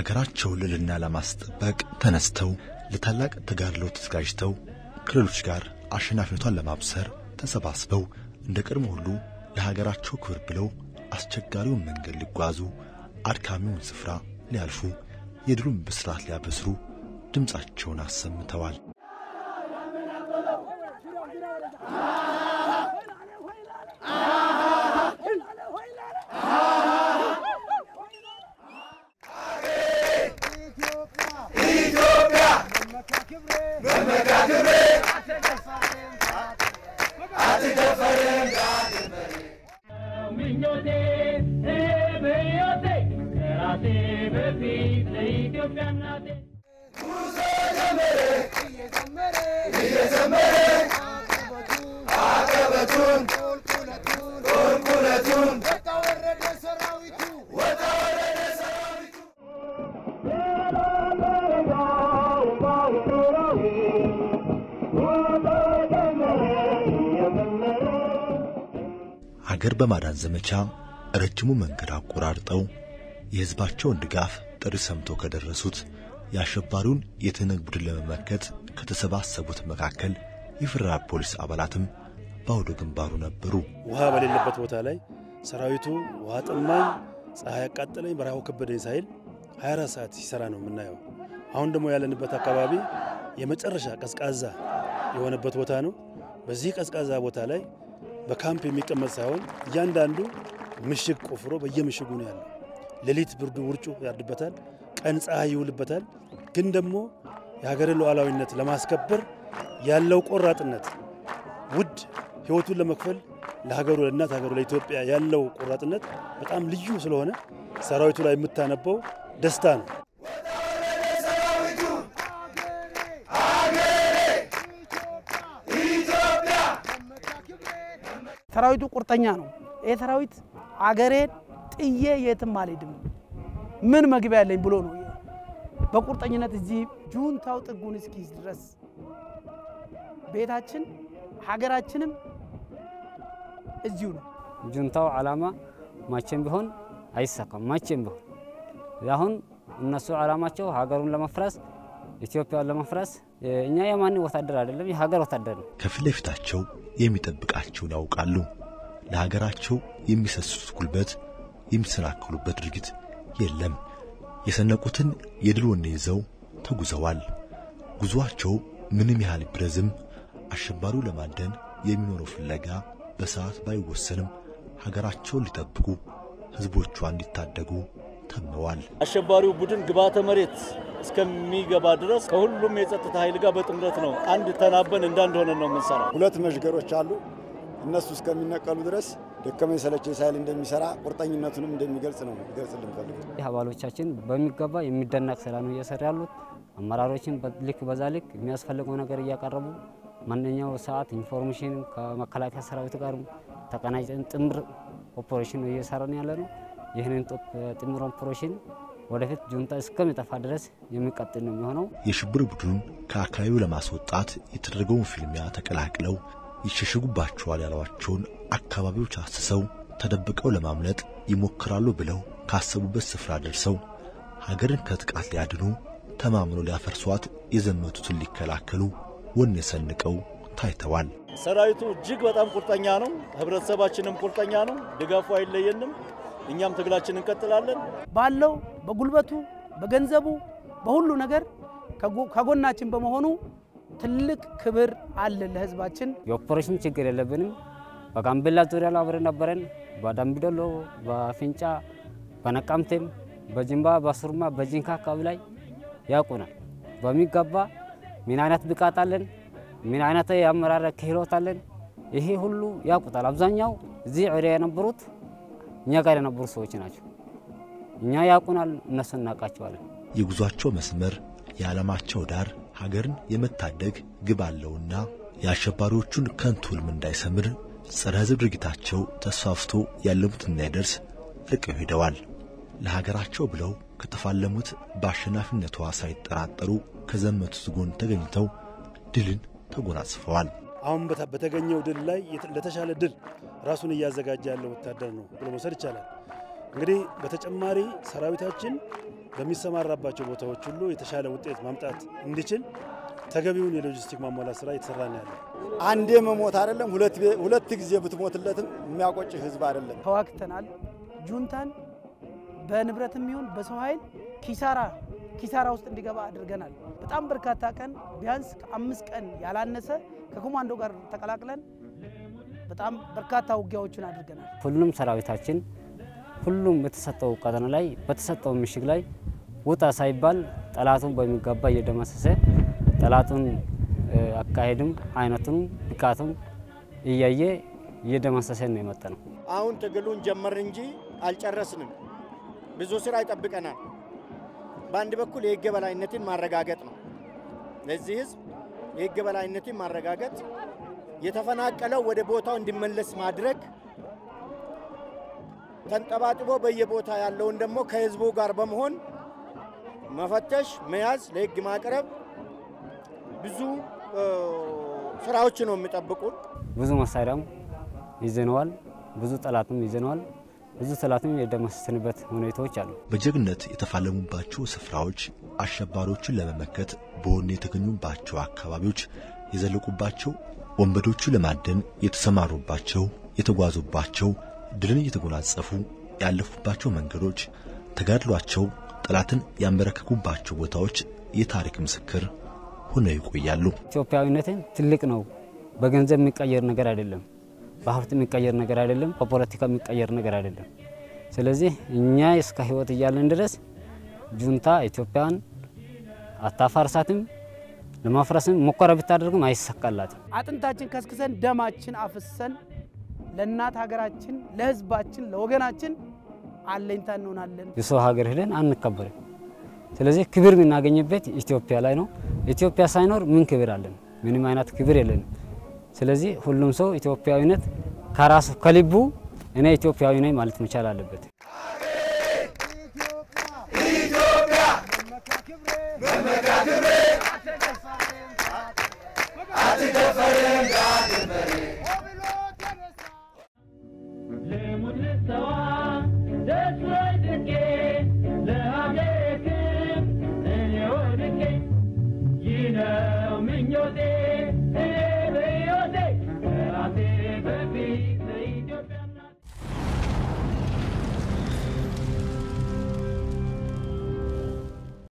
የሀገራቸውን ልዕልና ለማስጠበቅ ተነስተው ለታላቅ ተጋድሎ ተዘጋጅተው ከሌሎች ጋር አሸናፊነቷን ለማብሰር ተሰባስበው እንደ ቀድሞ ሁሉ ለሀገራቸው ክብር ብለው አስቸጋሪውን መንገድ ሊጓዙ አድካሚውን ስፍራ ሊያልፉ የድሉን ብስራት ሊያበስሩ ድምፃቸውን አሰምተዋል። አገር በማዳን ዘመቻ ረጅሙ መንገድ አቆራርጠው የሕዝባቸውን ድጋፍ ጥሪ ሰምተው ከደረሱት የአሸባሪውን የትህነግ ቡድን ለመመከት ከተሰባሰቡት መካከል የፌዴራል ፖሊስ አባላትም በአውደ ግንባሩ ነበሩ። ውሃ በሌለበት ቦታ ላይ ሰራዊቱ ውሃ ጠማኝ፣ ፀሐይ ያቃጠለኝ፣ በረሃው ከበደኝ ሳይል 24 ሰዓት ሲሰራ ነው የምናየው። አሁን ደግሞ ያለንበት አካባቢ የመጨረሻ ቀዝቃዛ የሆነበት ቦታ ነው። በዚህ ቀዝቃዛ ቦታ ላይ በካምፕ የሚቀመጥ ሳይሆን እያንዳንዱ ምሽግ ቆፍሮ በየምሽጉ ነው ያለው። ሌሊት ብርዱ ውርጩ ያርድበታል፣ ቀን ፀሐይ ይውልበታል። ግን ደግሞ የሀገርን ሉዓላዊነት ለማስከበር ያለው ቆራጥነት ውድ ሕይወቱን ለመክፈል ለሀገሩ ለእናት ሀገሩ ለኢትዮጵያ ያለው ቆራጥነት በጣም ልዩ ስለሆነ ሰራዊቱ ላይ የምታነበው ደስታ ነው። ሰራዊቱ ቁርጠኛ ነው። ይህ ሰራዊት አገሬን ጥዬ የትም አልሄድም ምን መግቢያ ያለኝ ብሎ ነው በቁርጠኝነት እዚህ ጁንታው ጥጉን እስኪይዝ ድረስ ቤታችን ሀገራችንም እዚሁ ነው። ጁንታው ዓላማ መቼም ቢሆን አይሳካም። መቼም ቢሆን አሁን እነሱ ዓላማቸው ሀገሩን ለመፍረስ ኢትዮጵያን ለመፍረስ፣ እኛ የማን ወታደር አይደለም የሀገር ወታደር ነው። ከፊት ለፊታቸው የሚጠብቃቸውን ያውቃሉ። ለሀገራቸው የሚሰስቱት ጉልበት፣ የሚሰናከሉበት ድርጊት የለም። የሰነቁትን የድል ወኔ ይዘው ተጉዘዋል። ጉዞአቸው ምንም ያህል ቢረዝም አሸባሪው ለማደን የሚኖረው ፍለጋ በሰዓት ባይወሰንም ሀገራቸውን ሊጠብቁ ሕዝቦቿ እንዲታደጉ ተመዋል። አሸባሪው ቡድን ግብዓተ መሬት እስከሚገባ ድረስ ከሁሉም የጸጥታ ኃይል ጋር በጥምረት ነው አንድ ተናበን እንዳንድ ነው የምንሰራው። ሁለት መሽገሮች አሉ። እነሱ እስከሚነቀሉ ድረስ ደከመኝ ሰለቸኝ ሳይል እንደሚሰራ ቁርጠኝነቱንም እንደሚገልጽ ነው ሊገልጽልን ፈልግ ይህ አባሎቻችን በሚገባ የሚደነቅ ስራ ነው እየሰሩ ያሉት። አመራሮችን ልክ በዛ ልክ የሚያስፈልገው ነገር እያቀረቡ ማንኛው ሰዓት ኢንፎርሜሽን ከመከላከያ ሰራዊት ጋር ተቀናጅተን ጥምር ኦፕሬሽን ነው እየሰራን ያለ ነው። ይህንን ጥምር ኦፕሬሽን ወደፊት ጁንታ እስከሚጠፋ ድረስ የሚቀጥል ነው የሚሆነው። የሽብር ቡድኑን ከአካባቢው ለማስወጣት የተደረገውን ፊልሚያ ተቀላቅለው ይሸሽጉባቸዋል ያሏቸውን አካባቢዎች አስሰው ተደብቀው ለማምለጥ ይሞክራሉ ብለው ካሰቡበት ስፍራ ደርሰው ሀገርን ከጥቃት ሊያድኑ ተማምኖ ሊያፈርሷት የዘመቱትን ሊከላከሉ ወኔ ሰንቀው ታይተዋል። ሰራዊቱ እጅግ በጣም ቁርጠኛ ነው። ህብረተሰባችንም ቁርጠኛ ነው። ድጋፉ አይለየንም። እኛም ትግላችን እንቀጥላለን። ባለው በጉልበቱ፣ በገንዘቡ፣ በሁሉ ነገር ከጎናችን በመሆኑ ትልቅ ክብር አለን ለህዝባችን። የኦፕሬሽን ችግር የለብንም። በጋምቤላ ዙሪያ ላይ አብረን ነበረን። በዳምቢዶሎ፣ በፊንጫ፣ በነቀምቴም፣ በጅንባ፣ በሱርማ፣ በጂንካ አካባቢ ላይ ያውቁናል በሚገባ ምን አይነት ብቃት አለን፣ ምን አይነት የአመራር ክህሎት አለን። ይሄ ሁሉ ያውቁታል። አብዛኛው እዚህ ዑሪያ የነበሩት እኛ ጋር የነበሩ ሰዎች ናቸው። እኛ ያውቁናል፣ እነሱ እናውቃቸዋለን። የጉዟቸው መስመር የዓላማቸው ዳር ሀገርን የመታደግ ግብ አለውና የአሸባሪዎቹን ከንቱ ሕልም እንዳይሰምር ጸረ ሕዝብ ድርጊታቸው ተስፋፍቶ ያለሙት እንዳይደርስ ርቀው ሄደዋል። ለሀገራቸው ብለው ከተፋለሙት በአሸናፊነቷ ሳይጠራጠሩ ከዘመቱት ጎን ተገኝተው ድልን ተጎናጽፈዋል። አሁን በተገኘው ድል ላይ ለተሻለ ድል ራሱን እያዘጋጀ ያለ ወታደር ነው ብሎ መውሰድ ይቻላል። እንግዲህ በተጨማሪ ሰራዊታችን በሚሰማራባቸው ቦታዎች ሁሉ የተሻለ ውጤት ማምጣት እንዲችል ተገቢውን የሎጂስቲክ ማሟላት ስራ እየተሰራ ነው ያለው። አንዴ መሞት አይደለም ሁለት ሁለት ጊዜ ብትሞትለትም የሚያቆጭ ህዝብ አይደለም። ተዋግተናል። ጁንታን በንብረትም ይሁን በሰው ኃይል ኪሳራ ኪሳራ ውስጥ እንዲገባ አድርገናል። በጣም በርካታ ቀን ቢያንስ ከአምስት ቀን ያላነሰ ከኮማንዶ ጋር ተቀላቅለን በጣም በርካታ ውጊያዎችን አድርገናል። ሁሉም ሰራዊታችን ሁሉም በተሰጠው ቀጠና ላይ በተሰጠው ምሽግ ላይ ውጣ ሳይባል ጠላቱን በሚገባ እየደመሰሰ ጠላቱን አካሄድም አይነቱም ብቃቱም እያየ እየደመሰሰ ነው የመጣ ነው። አሁን ትግሉን ጀመር እንጂ አልጨረስንም። ብዙ ስራ ይጠብቀናል። በአንድ በኩል የህግ የበላይነትን ማረጋገጥ ነው። ለዚህ ህዝብ የህግ የበላይነትን ማረጋገጥ፣ የተፈናቀለው ወደ ቦታው እንዲመለስ ማድረግ፣ ተንጠባጥቦ በየቦታ ያለውን ደግሞ ከህዝቡ ጋር በመሆን መፈተሽ፣ መያዝ፣ ለህግ ማቅረብ ብዙ ስራዎች ነው የሚጠብቁን። ብዙ መሳሪያም ይዘነዋል፣ ብዙ ጠላትም ይዘነዋል። ብዙ ጠላትም የደመሰስንበት ሁኔታዎች አሉ። በጀግነት የተፋለሙባቸው ስፍራዎች አሸባሪዎችን ለመመከት በወኔ የተገኙባቸው አካባቢዎች የዘለቁባቸው ወንበዶቹ ለማደን የተሰማሩባቸው የተጓዙባቸው ድልን እየተጎናጸፉ ያለፉባቸው መንገዶች ተጋድሏቸው ጠላትን ያንበረከኩባቸው ቦታዎች የታሪክ ምስክር ሆነው ይቆያሉ። ኢትዮጵያዊነትን ትልቅ ነው። በገንዘብ የሚቀየር ነገር አይደለም። በሀብት የሚቀየር ነገር አይደለም። በፖለቲካ የሚቀየር ነገር አይደለም። ስለዚህ እኛ እስከ ህይወት እያለን ድረስ ጁንታ ኢትዮጵያን አታፋርሳትም፣ ለማፍረስም ሙከራ ብታደርግም አይሳካላትም። አጥንታችን ከስክሰን ደማችን አፍሰን ለእናት ሀገራችን፣ ለህዝባችን፣ ለወገናችን አለኝታ እንሆናለን። የሰው ሀገር ሄደን አንከበርም። ስለዚህ ክብር የምናገኝበት ኢትዮጵያ ላይ ነው። ኢትዮጵያ ሳይኖር ምን ክብር አለን? ምንም አይነት ክብር የለንም። ስለዚህ ሁሉም ሰው ኢትዮጵያዊነት ከራሱ ከልቡ እኔ ኢትዮጵያዊ ነኝ ማለት መቻል አለበት። ኢትዮጵያ